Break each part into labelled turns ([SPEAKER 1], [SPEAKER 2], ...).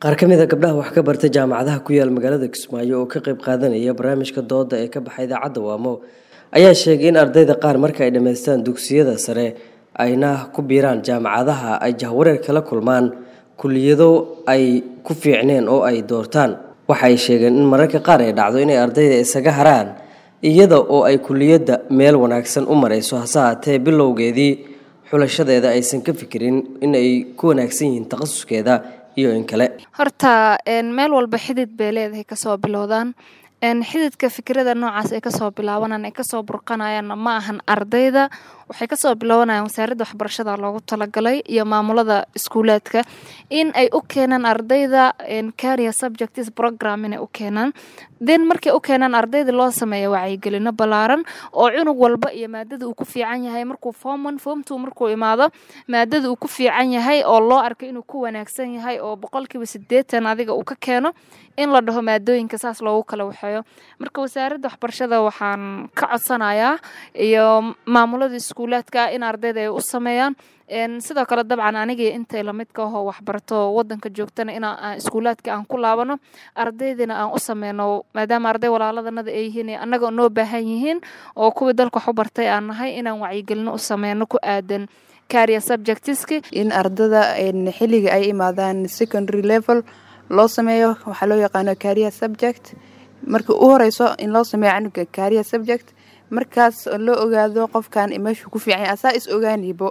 [SPEAKER 1] qaar ka mid a gabdhaha wax ka barta jaamacadaha ku yaal magaalada kismaayo oo ka qayb qaadanaya barnaamijka dooda ee ka baxa idaacadda waamo ayaa sheegay in ardayda qaar marka ay dhammaystaan dugsiyada sare ayna ku biiraan jaamacadaha ay jahwareer kala kulmaan kuliyado ay ku fiicneen oo ay doortaan waxa ay sheegeen in mararka qaar ay dhacdo inay ardayda isaga haraan iyada oo ay kuliyadda meel wanaagsan u marayso hase haatee bilowgeedii xulashadeeda aysan ka fikirin in ay ku wanaagsan yihiin takhasuskeeda iyo in kale
[SPEAKER 2] horta meel walba xidid bay leedahay kasoo bilowdaan xididka fikrada noocaas ay kasoo bilaabanaan ay kasoo burqanayaanna ma ahan ardayda waxay kasoo bilaabanayaan wasaaradda waxbarashada loogu talagalay iyo maamulada iskuulaadka in ay u keenaan ardayda caria subjects program inay u keenaan then markay u keenaan ardayda loo sameeya wacyigelino ballaaran oo cunug walba iyo maadada uu ku fiican yahay markuu form one form two markuu imaado maadada uu ku fiican yahay oo loo arkay inuu ku wanaagsan yahay oo boqolkiiba sideetan adiga uu ka keeno in la dhaho maadooyinka saas loogu kala waxeeyo marka wasaaradda waxbarashada waxaan ka codsanayaa iyo maamulada iskuulaadka in ardayda ay u sameeyaan sidoo kale dabcan anigii intay lamidka ahoo waxbarato wadanka joogtana in iskuulaadka aan ku laabano ardaydina aan u sameyno maadaama arday walaaladanada ay yihiin annaga noo baahan yihiin oo kuwii dalka wax u bartay aan nahay inaan wacyigelino u sameyno ku aadan caria subjectiski
[SPEAKER 3] in ardada xilliga ay imaadaan secondary level loo sameeyo waxaa loo yaqaano caria subject marka u horeyso in loo sameeyo canuga caria subject markaas loo ogaado qofkan meeshuu ku fiican yahay asaa is ogaanibo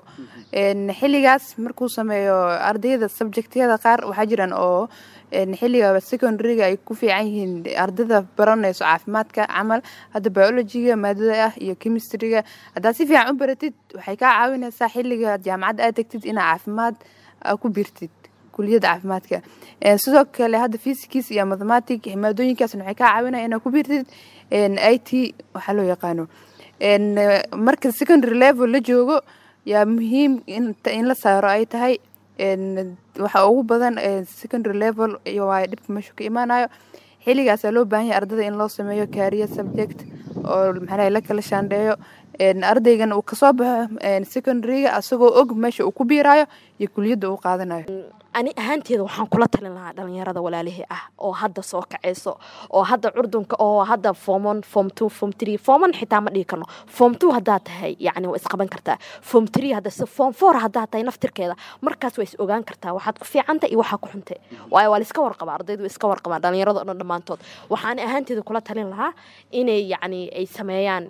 [SPEAKER 3] xilligaas markuu sameeyo ardayda subjectyada qaar waxaa jiraan oo xilliga secondaryga ay ku fiican yihiin ardayda baranayso caafimaadka camal hadda biologiga maadada ah iyo chemistryga haddaad si fiican u baratid waxay kaa caawinaysaa xilliga jaamacadda aad tegtid inaa caafimaad ku birtid kuliyada caafimaadka sidoo kale hadda fysicis iyo mathematic maadooyinkaasna waxay kaa caawinaya inaa ku birtid i t waxaa loo yaqaano marka secondary level la joogo yaa muhiim in la saaro ay tahay waxa ugu badan secondary level waa dhibka meeshu ka imaanayo xilligaasaa loo baahan yahay ardada in loo sameeyo caria subject oo maxaa la kala shaandheeyo ardaygan uu kasoo baxo secondaryga asagoo og meesha uu ku biiraayo iyo kuliyadda uu qaadanayo
[SPEAKER 4] ani ahaanteeda waxaan kula talin lahaa dhalinyarada walaalihii ah oo hadda soo kaceyso oo hadda curdunka oo hadda formon form two form three forman xitaa ma dhigi karno form two haddaa tahay yacni waa isqaban kartaa form three hadda se form four haddaa tahay naftirkeeda markaas waa is ogaan kartaa waxaad ku fiicanta iyo waxaa ku xuntay waayo waa la iska warqabaa ardaydu waa iska warqabaan dhalinyarada o dhan dhammaantood waxaani ahaanteeda kula talin lahaa inay yacni ay sameeyaan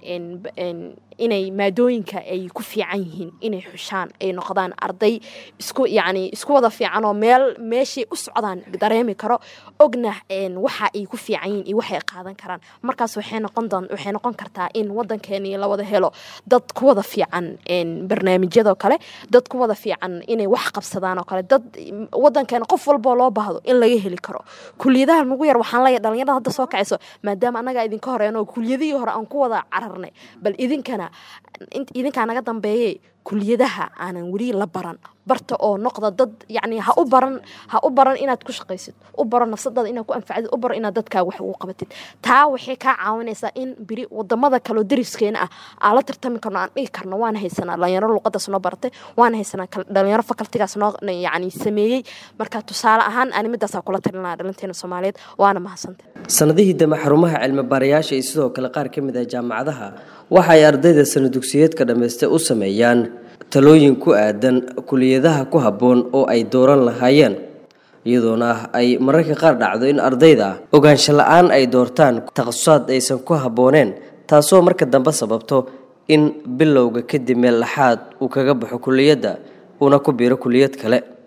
[SPEAKER 4] inay maadooyinka ay ku fiican yihiin inay xushaan ay noqdaan arday isku yacni isku wada fiican oo meel meeshay u socdaan dareemi karo ogna waxa ay ku fiican yihiin iyo waxay qaadan karaan markaas waxay noqon doon waxay noqon kartaa in waddankeeni la wada helo dad ku wada fiican barnaamijyadoo kale dad ku wada fiican inay wax qabsadaan oo kale dad waddankeena qof walboo loo baahdo in laga heli karo kuliyadaha nagu yar waxaan leeyahay dhalinyarada hadda soo kacayso maadaama annaga idinka horeeno kuliyadihii hore aan ku wada cararnay bal idinkana idinkaa naga dambeeye kuliyadaha aanan weli la baran barta oo noqda dad yacni ha u baran ha u baran inaad ku shaqaysid u baro nafsadaada inaad ku anfacdid u baro inaad dadkaa wax ugu qabatid taa waxay kaa caawinaysaa in biri wadamada kaleo dariskeena ah aan la tartami karno aan dhigi karno waana haysanaa dhalinyaro luqadaas noo baratay waana haysanaa dhalinyaro fakaltigaas noo yacni sameeyey marka tusaale ahaan ani midaasaa kula talin lahaa dhalinteena soomaaliyeed waana mahadsantay
[SPEAKER 1] sanadihii dambe xarumaha cilmi baarayaasha iyo sidoo kale qaar ka mid ah jaamacadaha waxa ay ardayda sana dugsiyeedka dhammaystay u sameeyaan talooyin ku aadan kuliyadaha ku habboon oo ay dooran lahaayeen iyadoona ay mararka qaar dhacdo in ardayda ogaansho la-aan ay doortaan takhasusaad aysan ku habbooneen taasoo marka dambe sababto in bilowga kadib meel laxaad uu kaga baxo kuliyadda uuna ku biiro kuliyad kale